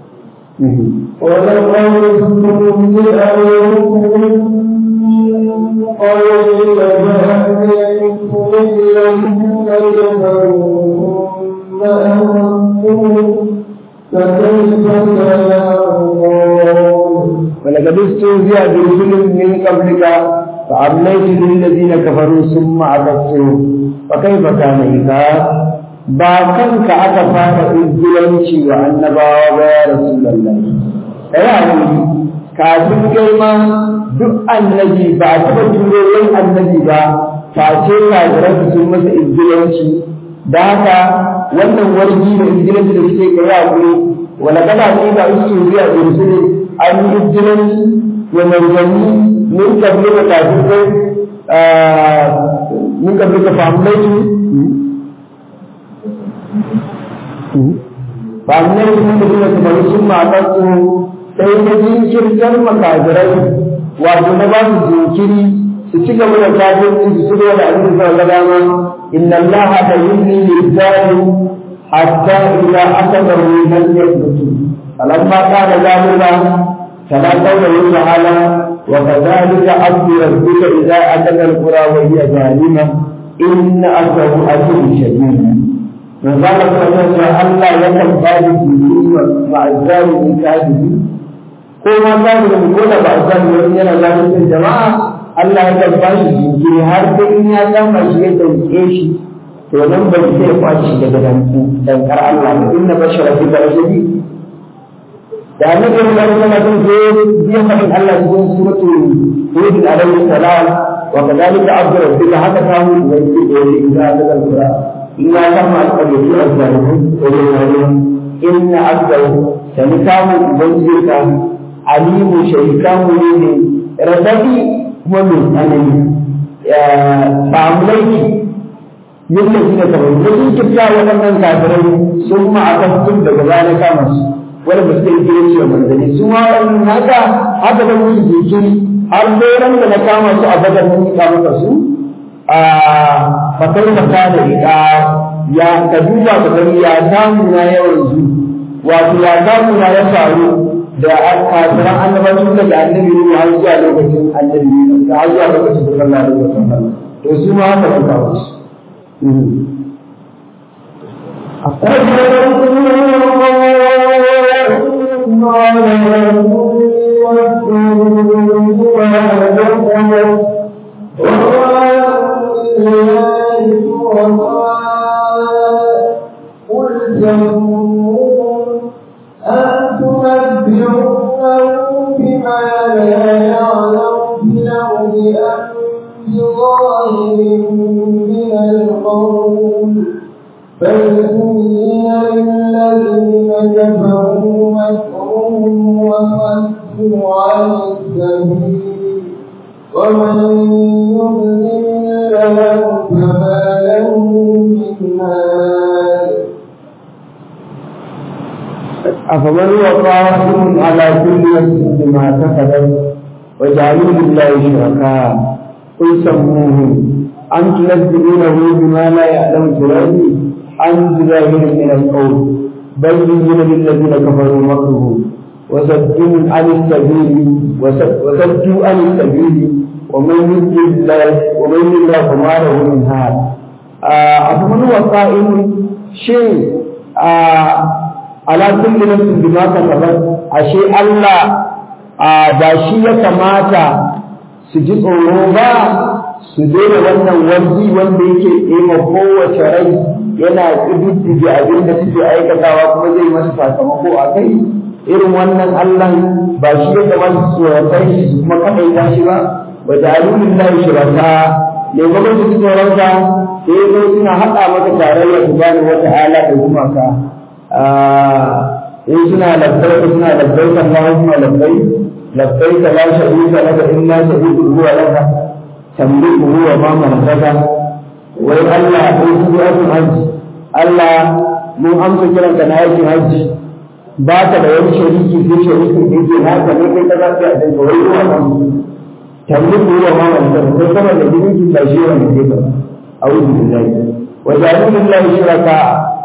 ولقد استهزئ قول لجهنم الذين كفروا ثم أنتم فكيف كان ولقد استهزئ برسل من قبلك فأمليت للذين كفروا ثم عبدتهم فكيف كان عقاب ba kanka aka fara izgilanci wa annabawa ba ya rasulullahi kai hakuri kafin kai ma duk annabi ba a taɓa turo yin annabi ba face kafiran sun masa izgilanci da haka wannan wargi da izgilanci da suke kai hakuri wala kada ne ba su zuwa da rusuli an yi izgilanci wa manzanni min kabli da kafin kai min kabli ka fahimlaitu ba nan sun da suna kamar sun matattu sai ta jinkirtar makajirai wato na ba su jinkiri su ci gaba da kafirci su ci gaba da abin da ga dama inna allaha la yumli lil hatta idza asaba lam yathbutu falamma kana zalika فلا قوله تعالى وكذلك أخذ ربك إذا أتى القرى وهي ظالمة إن أخذه أجر شديد وقال فلسا الله يكن ذلك مع الظالم كاذب ko ma zahirin ko da ba a zahirin yana zahirin jama'a Allah ya ba shi jinkiri har sai in ya kama shi ya dauke shi to nan bai sai ya kwaci shi daga danku dankar Allah ba inna bashara fi barashadi da annabi sallallahu alaihi wasallam sai biya fadin Allah cikin suratul hud alaihi salam wa kadhalika abdu rabbika haka kawo da yake da yake da daga sura in ya kama alƙawari azzalimin to ya inna abdahu sani kamun ubangijinka alimu shaikamu ne ne radadi kuma mai tsanani samulaiki yadda shi da kamar da sun kifta waɗannan kafirai sun ma'akastun daga baya kama su wanda ba su yi kire ce manzanni su ma waɗannan haka haka da musu jinkiri har sai ran da na kama su a badar mun ka maka su a fatar fata da ita ya ka duba ka gani ya samu na yawan zu wato ya samu na ya faru da kafiran annabacin da annabi ne har zuwa lokacin annabi ne har zuwa lokacin da Allah ya rubuta to su ma haka sun kawo su قل جنون أن تنبئونه بما لا يعلم في الأرض أم بظاهر من القول بل زين للذين كفروا مكرهم وصدوا عن السبيل ومن يضلل الله فما له من هاد أفمن هو قائم على كل نفس بما كسبت وجعلوا لله شركاء قل سموهم أم تنبئونه بما لا يعلم في الأرض أم بظاهر من القول بل زين للذين كفروا مكرهم وصدوا عن السبيل وصد- وصدوا عن السبيل ومن يضلل الله ومن يضلل الله فما له من هاد آه، أفمن هو قائم شيء آه، ala kulli nafsin bima kasabat ashe Allah ba shi ya kamata su ji tsoro ba su daina wannan wanzi wanda yake ɗema kowace rai yana ƙididdige abin da suke aikatawa kuma zai masa sakamako a kai irin wannan Allah ba shi ya kamata su tsoratar shi su kuma kaɗaita shi ba wa ja'alulin lahi shuraka ne kuma su ji tsoronka sai ya zo suna haɗa maka tarayya subhanahu wa ta'ala da gumaka in suna labbaika suna labbaika Allahumma labbai labbaika la sharika laka illa sharikun huwa laka tamliku huwa ma malakaka wai Allah ko su aikin hajji Allah mun amsa kiran ka na aikin hajji ba ka da wani shariki sai sharikin da yake haka ne kai ka zafi a danka wai ruwa kan tamliku huwa ma malakaka kai sama da jirgin ba shi wani ke ba a'udhu billahi wa ja'alu lillahi shuraka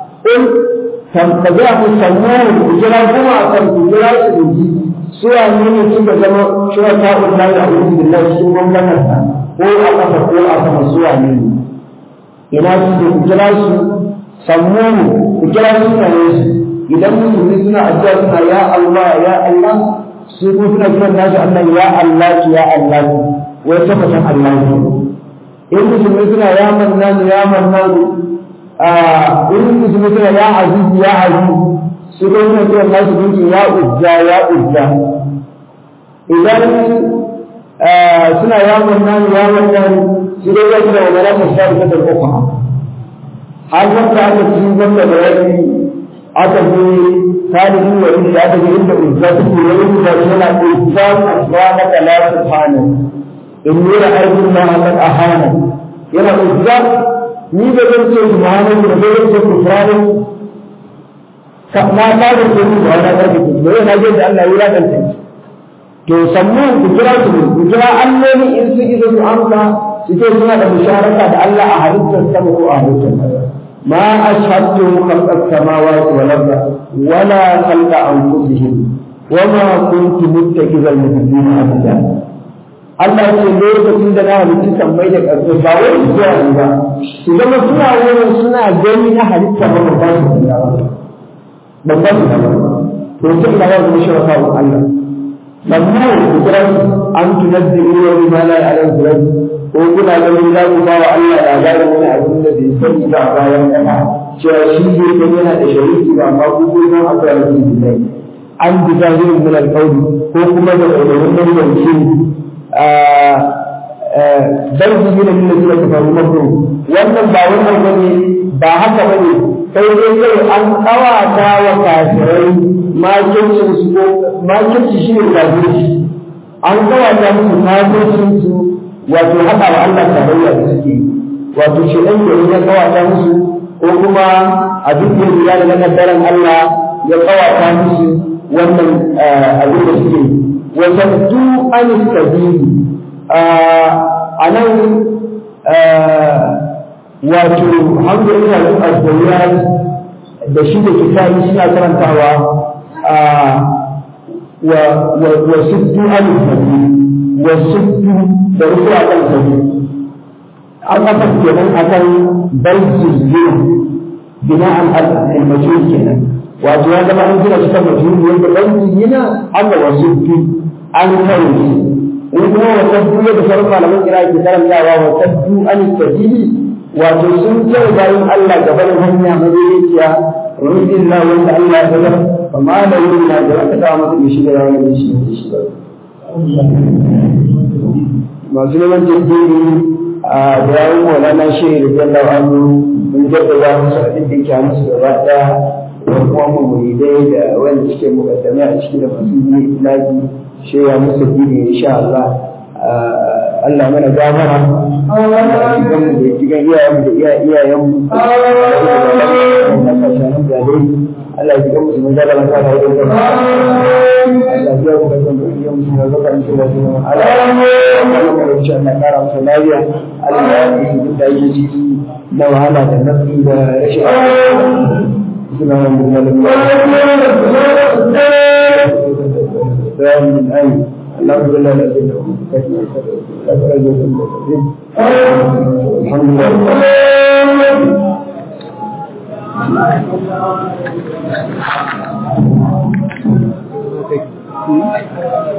ka ga ku sannan ku jira kuma a kan ku jira su da ji su ya ne ne suka zama shura ta ullahi a wurin billahi cikin gwamnatin sa ko a kafa ko a sama su ya ne ina su da ku jira su sannan ku jira su na ne su idan musulmi suna addu'a suna ya Allah ya Allah su ko suna kiran nasu Allah ya Allah ya Allah wai ta fatan Allah in musulmi suna ya mannanu ya mannanu in musulmi suna ya aziz ya aziz su ko suna cewa nasu dinki ya uzza ya uzza idan suna ya mannan ya mannan su dai ya kira wani rasu sa da ta uku har wanda aka ci wanda da yaki aka je talibin wa inda aka je inda uzza ta ke wani da yana uzza subhanaka la subhana inni ra'aytu ma qad ahana yana uzza ni da zan ce subhanahu da zan ce kufrani ka na ta da ce ni da wannan karfi ku da yana jin da Allah ya radanta to sammu ku kira su ku kira alloli in su isa su amsa su ce suna da musharaka da Allah a halittar sama ko a halittar ƙasa ma ashhadu khalqa samawati wal ardi wala khalqa anfusihim wama kuntu muttakizal mudillina abada Allah ya ce lokacin da na halitta sammai da ƙarfi ba wai su zuwa ne ba su zama suna wurin suna gani na halitta ba ba ba su da ba ba ba su da ba to sai ina ba su shi wa Allah mamnu kukran an tunabbi'u bima la ya'lamu rabbi ko kuna ganin za ku ba wa Allah labarin wani abin da bai sani ba a bayan kama cewa shi ne kan yana da shariki ba amma ku ko san akwai rabbi billahi an bi zahirin min alqawli ko kuma da ƙaunarin nan yanki bal su yi da min da suka faru makon wannan ba wannan bane ba haka bane sai dai kai an kawata wa kafirai makircin su ko makirci shi ne kafirci an kawata musu kafircin su wato haɗa wa Allah tarayya da suke wato shi ɗan da ya kawata musu ko kuma a duk da ya da kaddaran Allah ya kawata musu wannan abin da suke wasantu an sabili a nan wato alhamdulillah al-azawiyat da shi da kitabi suna karantawa wa wa sittu an sabili wa sittu da rufu a kan sabili an kafa kenan akan balki zuwa bina'an al-majhul kenan wato ya zama an gina shi kan majhul wanda balki yana amma wa sittu an kare shi in kuma wa sabbu da sauran malaman kira ke karantawa wa sabbu an sabili wato sun kare bayan Allah gaban hanya madaidaiciya rubin na wanda Allah ya zama fa ma da yin na da aka ta masa shi da yawan da shi da shi ba masu neman jirgin a da yawon maulana shehu da jallar annu mun jaddada musu abin da ke musu gaba ɗaya da kuma muridai da wanda suke mukaddame a ciki da masu yi lafi shehu musu dini insha Allah Allah mana gafara Allah ya jigan mu da jigan iyayen mu da iyayen mu Allah ya jigan mu su mun zaba na kara wajen gaba Allah ya jigan mu da iyayen mu da zaba in shirya su Allah ya mu insha Allah kara musu lafiya Allah ya yi su da yake ciki na wahala da nafi da rashin suna nan da من أي الحمد لله الذي له الحمد لله